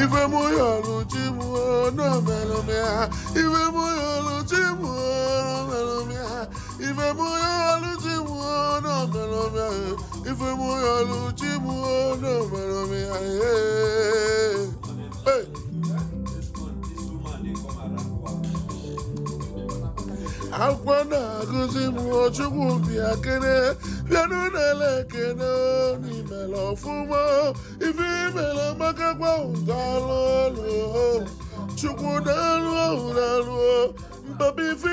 ife mụ yọlụ chi mụ na omelụ m ya ife mụ yọlụ chi mụ na omelụ m ya ife mụ yọlụ chi mụ na omelụ m ya ife mụ yọlụ chi mụ na omelụ m ya Hey! akwụkwọ na-agụzi m chukwu bịa kene bịanụ n'ele ekene n'imele ọfụma ife imele makakwa ụdalụ ọlụ chukwu na-alụ ọhụ na-alụ mpapa ife